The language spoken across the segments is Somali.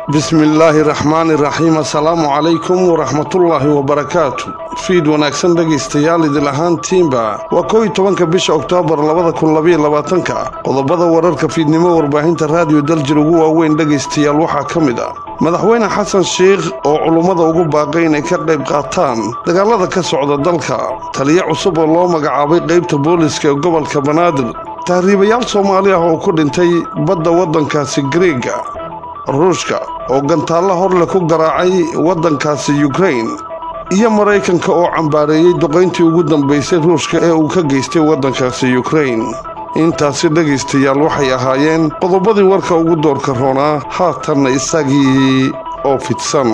bismi illaahi raxmaani raxiim assalaamu calaykum waraxmatullaahi wabarakaatu fiid wanaagsan dhegaystayaal idil ahaantiinba waa koow iyo tobanka bisha oktoobar labada kun labaiyo labaatanka qodobada wararka fiidnimo warbaahinta raadiyo daljir ugu waaweyn dhegaystayaal waxaa ka mid ah madaxweyne xasan sheikh oo culummada ugu baaqay inay ka qayb qaataan dagaalada ka socda dalka taliyo cusub oo loo magacaabay qaybta booliska ee gobolka banaadir tahriibayaal soomaali ah oo ku dhintay badda waddankaasi gareega ruushka oo gantaallo horle ku garaacay waddankaasi yukrain iyo maraykanka oo cambaareeyey duqayntii ugu dambaysay ruushka ee uu ka geystay waddankaasi yukrain intaasi dhegaystayaal waxay ahaayeen qodobadii warka ugu doorka roonaa haatanna isagii oo fidsan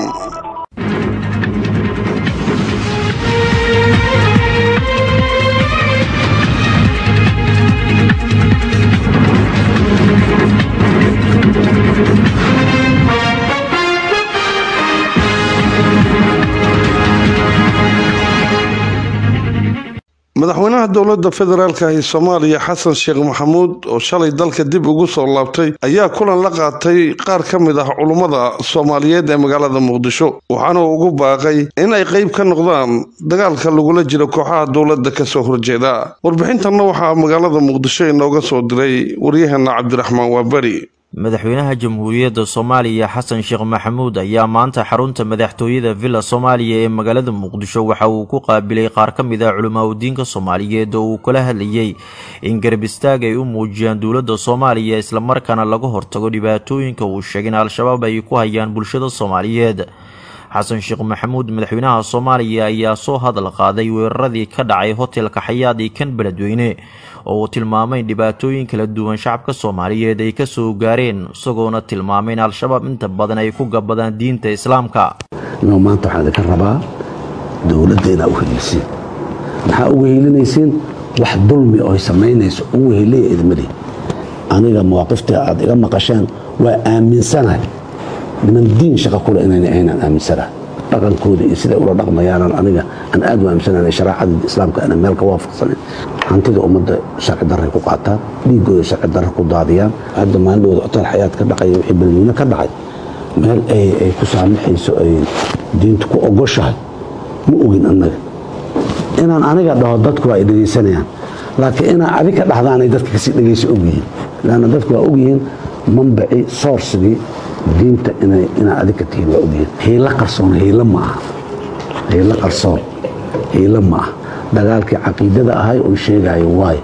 madaxweynaha dowladda federaalka ee soomaaliya xasan sheekh maxamuud oo shalay dalka dib ugu soo laabtay ayaa kulan la qaatay qaar ka mid ah culummada soomaaliyeed ee magaalada muqdisho waxaana uu ugu baaqay in ay qayb ka noqdaan dagaalka lagula jiro kooxaha dowladda kasoo horjeeda warbixintanna waxaa magaalada muqdisho inooga soo diray waryaheena cabdiraxmaan waaberi madaxweynaha jamhuuriyadda soomaaliya xasan sheekh maxamuud ayaa maanta xarunta madaxtooyada villa soomaaliya ee magaalada muqdisho waxa uu ku qaabilay qaar ka mid ah culimaadudiinka soomaaliyeed oo uu kala hadlayey in garab istaag ay u muujiyaan dowladda soomaaliya islamarkaana laga hortago dhibaatooyinka uu sheegay in al-shabaab ay ku hayaan bulshada soomaaliyeed xasan sheekh maxamuud madaxweynaha soomaaliya ayaa soo hadal qaaday weeraradii ka dhacay hotelka xayaad iyo kan beledweyne oo uu tilmaamay in dhibaatooyin kala duwan shacabka soomaaliyeed ay kasoo gaareen isagoona tilmaamay in al-shabaab inta badan ay ku gabadaan diinta islaamka inuu maanta waxaan idinka rabaa dowladda inaa u heliisiin maxaa uga helinaysiin wax dulmi oo samaynayso ugu heliya idmali aniga mawaaqifta aad iga maqasheen waa aaminsanahay niman diin shaqa kule inayna aynaan aaminsanahay dhaqankooda iyo siday ula dhaqmayaanan aniga aan aad u aaminsanayn shareecada islaamka ana meel ka waafaqsanin hantida ummadda sharci darray ku qaataan dhiigooda sharci darra ku daadiyaan hadda maalidooda hotel xayaad ka dhacay wixii beledweyne ka dhacay meel ay ku saamaxayso ay diintu ku ogoshahay ma ogin annaga inaan aniga dhaho dadku waa ay dhegaysanayaan laakiin inaan adiga dhahdaanay dadka kasii dhegaysa ogyihiin laanna dadku waa ogyihiin manbaci soorsigii diinta inaa adiga tihiin waa ogyihiin hiilo qarsoon hiilo ma aha hiilo qarsoon hiilo ma aha dagaalkii caqiidada ahay oo sheegayo waayo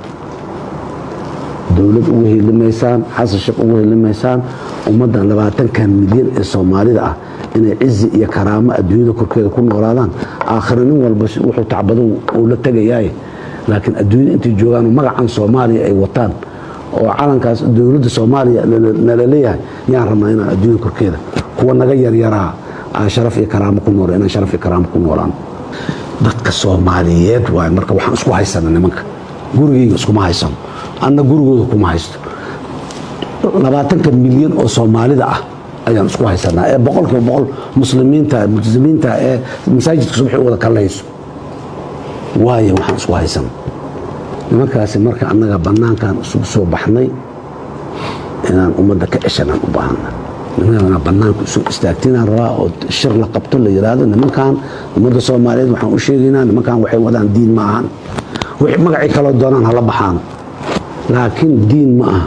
dowlad ugu helimaysaan xasan sheekh ugu helimaysaan ummaddan labaatankan milyan ee soomaalida ah inay cizi iyo karaamo adduunyada korkeeda ku noolaadaan aakhira nin walba wuxuu tacbado uu la tegayaaye laakiin adduunyada intay joogaan magacan soomaaliya ay wataan oo calankaas dowladda soomaaliya nala leeyahay yaan rabnaa inaan adduunyada korkeeda kuwa naga yaryaraa aan sharaf iyo karaamo ku nool inaan sharaf iyo karaamo ku noolaan dadka soomaaliyeed waay marka waxaan isku haysana nimanka gurigayga iskuma haysano anna gurigooda kuma haysto labaatanka milyan oo soomaalida ah ayaan isku haysanaa ee boqolkiiba boqol muslimiinta muslimiinta ee masaajidka subaxi u wada kallayso waayo waxaan isku haysana nimankaasi marka annaga bannaankan isugu soo baxnay inaan ummadda ka ceshanaan u baahana nimankaa bannaanka isu istaagtinaan rabaa oo shir la qabto la yidhaahdo nimankan ummadda soomaaliyeed waxaan u sheegaynaa nimankan waxay wadaan diin ma ahan wixii magacii kaloo doonaan hala baxaan laakiin diin ma aha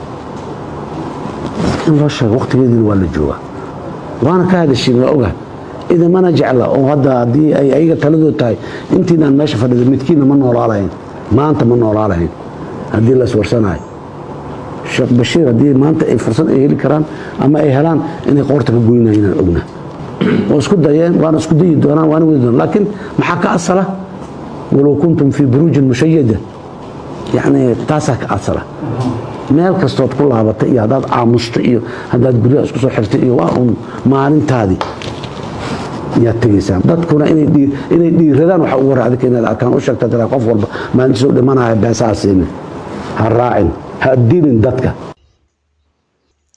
in loo sheego waqtigeediina waa la joogaa waana ka hadashiin waa oga idamana jecla oo hadda haddii ay ayaga taladood tahay intiinaan meesha fadhida midkiinna ma noolaalahayn maanta ma noolaalahayn haddii la iswarsanayo sheekh bashiir haddii maanta ay fursad ay heli karaan ama ay helaan inay qoorta ka goynayinaan ogna oo isku dayeen waana isku dayi doonaan waana wadi doonaan laakiin maxaa ka asala walow kuntum fii buruujin mushayada yacni taasaa ka asala meel kastood ku laabatay iyo haddaad aamusto iyo haddaad guryaha isku soo xirtay iyo waa uun maalintaadii yaad tegaysaan dadkuna inay dhiiradaan waxa ugu hore adika inaad arkaan u sheegta tiraa qof walba maalintiisuu dhimanaya beesaa siinin ha raacin ha dilin dadka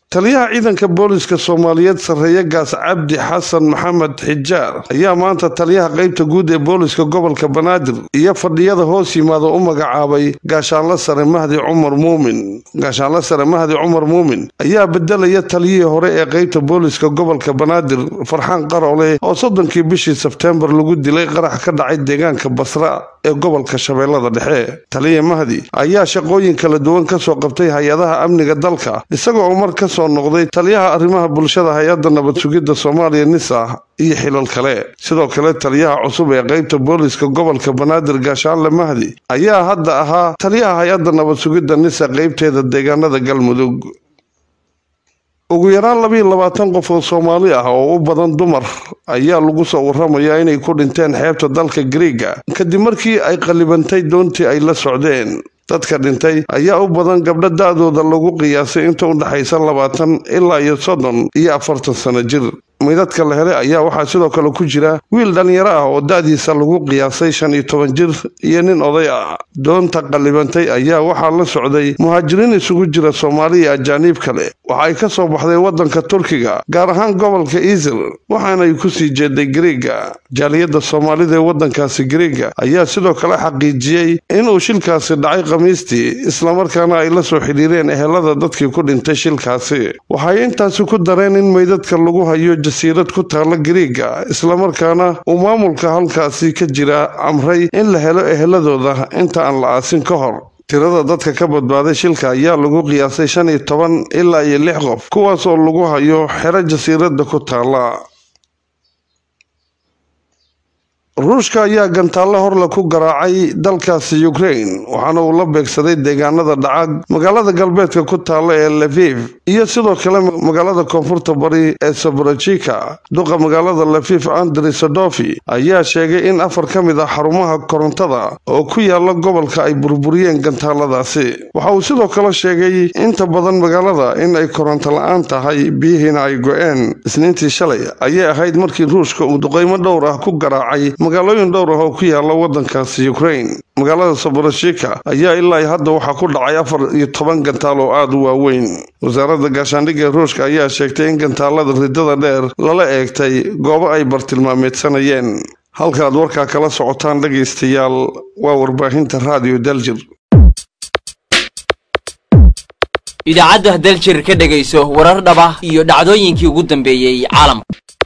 taliyaha ciidanka booliska soomaaliyeed sarreeye gaas cabdi xasan maxamed xijaar ayaa maanta taliyaha qeybta guud ee booliska gobolka banaadir iyo fadhiyada hoos yimaada u magacaabay gaashaanla sare mahdi cumar muumin gaashaanla sare mahdi cumar muumin ayaa bedelaya taliyihii hore ee qeybta booliska gobolka banaadir farxaan qarole oo soddonkii bishii sebteembar lagu dilay qarax ka dhacay deegaanka basra ee gobolka shabeellada dhexe taliya mahdi ayaa shaqooyin kala duwan kasoo qabtay hay-adaha amniga dalka isagoo mar ka soo noqday taliyaha arrimaha bulshada hay-adda nabad sugidda soomaaliya nisa iyo xilal kale sidoo kale taliyaha cusub ee qeybta booliska gobolka banaadir gaashaanle mahdi ayaa hadda ahaa taliyaha hay-adda nabad sugidda nisa qeybteeda deegaanada galmudug ugu yaraan labiiyo labaatan qof oo soomaali ah oo u badan dumar ayaa lagu soo waramayaa inay ku dhinteen xeebta dalka griiga kadib markii ay qallibantay doontii ay la socdeen dadka dhintay ayaa u badan gabdho da-dooda lagu qiyaasay inta u dhexaysa labaatan ilaa iyo soddon iyo afartan sano jir midadka la helay ayaa waxaa sidoo kale ku jira wiil dhallinyaro ah oo da-diisa lagu qiyaasay shan iyo toban jir iyo nin oday ah doonta qallibantay ayaa waxaa la socday muhaajiriin isugu jira soomaali iyo ajaaniib kale waxa ay ka soo baxday waddanka turkiga gaar ahaan gobolka isr waxaanay ku sii jeeday griiga jaaliyadda soomaalida ee waddankaasi griiga ayaa sidoo kale xaqiijiyey inuu shilkaasi dhacay khamiistii islamarkaana ay la soo xidhiireen ehelada dadkii ku dhintay shilkaasi waxay intaasi ku dareen in meydadka lagu hayo jasiirad ku taalla griiga islamarkaana uu maamulka halkaasi ka jira amray in la helo eheladooda inta aan la aasin ka hor tirada dadka ka badbaaday shilka ayaa lagu qiyaasay shan iyo toban ilaa iyo lix qof kuwaas oo lagu hayo xero jasiiradda ku taalla ruushka ayaa gantaalle horle ku garaacay dalkaasi ukrain waxaana uu la beegsaday deegaanada dhaca magaalada galbeedka ku taalla ee lafiif iyo sidoo kale magaalada koonfurta bari ee sabrajika duqa magaalada lafiif andri sodofi ayaa sheegay in afar ka mid ah xarumaha korontada oo ku yaala gobolka ay burburiyeen gantaaladaasi waxa uu sidoo kale sheegay inta badan magaalada in ay koronto la-aan tahay biyihiina ay go-een isniintii shalay ayay ahayd markii ruushka uu duqeymo dhowr ah ku garaacay magaalooyin dhowr ah oo ku yaala waddankaasi ukrain magaalada saborashika ayaa ilaa hadda waxaa ku dhacay afar iyo toban gantaal oo aada u waaweyn wasaaradda gaashaandhigga ee ruushka ayaa sheegtay in gantaalada ridada dheer lala eegtay goobo ay bartilmaameedsanayeen halkaaad warkaa kala socotaan dhegaystayaal waa warbaahinta raadiyo daljir idaacadda daljir ka dhegayso warar dhaba iyo dhacdooyinkii ugu dambeeyey caalamka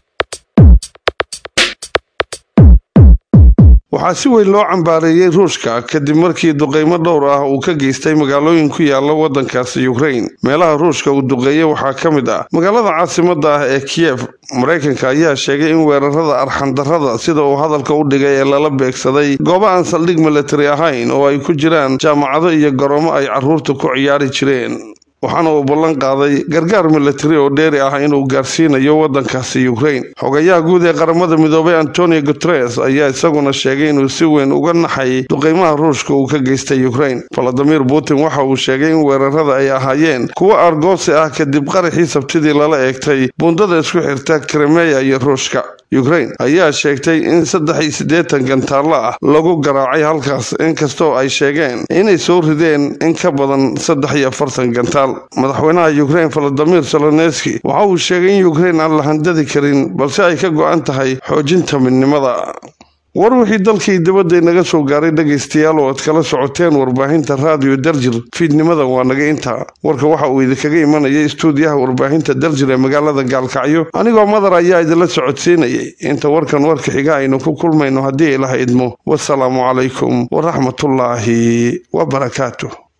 waxaa si weyn loo cambaareeyey ruushka kadib markii duqeymo dhowr ah uu ka geystay magaalooyin ku yaala waddankaasi ukrain meelaha ruushka uu duqeeyey waxaa ka mid ah magaalada caasimadda ah ee kiyef maraykanka ayaa sheegay in weerarada arxandarrada sida uu hadalka u dhigay ee lala beegsaday goobo aan saldhig militari ahayn oo ay ku jiraan jaamacado iyo garoomo ay carruurta ku ciyaari jireen waxaana uu ballan qaaday gargaar militari oo dheeri ah inuu gaarsiinayo waddankaasi ukrain xogayaha guud ee qaramada midoobay antonio guteres ayaa isaguna sheegay inuu si weyn uga naxay duqeymaha ruushka uu ka geystay ukrain valadimir putin waxa uu sheegay in weerarada ay ahaayeen kuwo argoosi ah kadib qaraxii sabtidii lala eegtay buundada isku xirta krimeya iyo ruushka ukrain ayaa sheegtay in saddex iyo siddeetan gantaallo ah lagu garaacay halkaas inkastoo ay sheegeen inay soo rideen in ka badan saddex iyo afartan gantaal madaxweynaha ukrain valadimir soloneski waxa uu sheegay in ukrain aan la handadi karin balse ay ka go-an tahay xoojinta midnimada war wixii dalkii dibadda inaga soo gaaray dhegaystayaal oo aad kala socoteen warbaahinta raadiyo daljir fiidnimadan waa naga intaa warka waxa uu idinkaga imanayay istuudiyaha warbaahinta daljir ee magaalada gaalkacyo anigoo madar ayaa idinla socodsiinayay inta warkan warka xiga aynu ku kulmayno haddii ilaha idmo wasalaamu calaykum waraxmatullaahi wabarakaatuh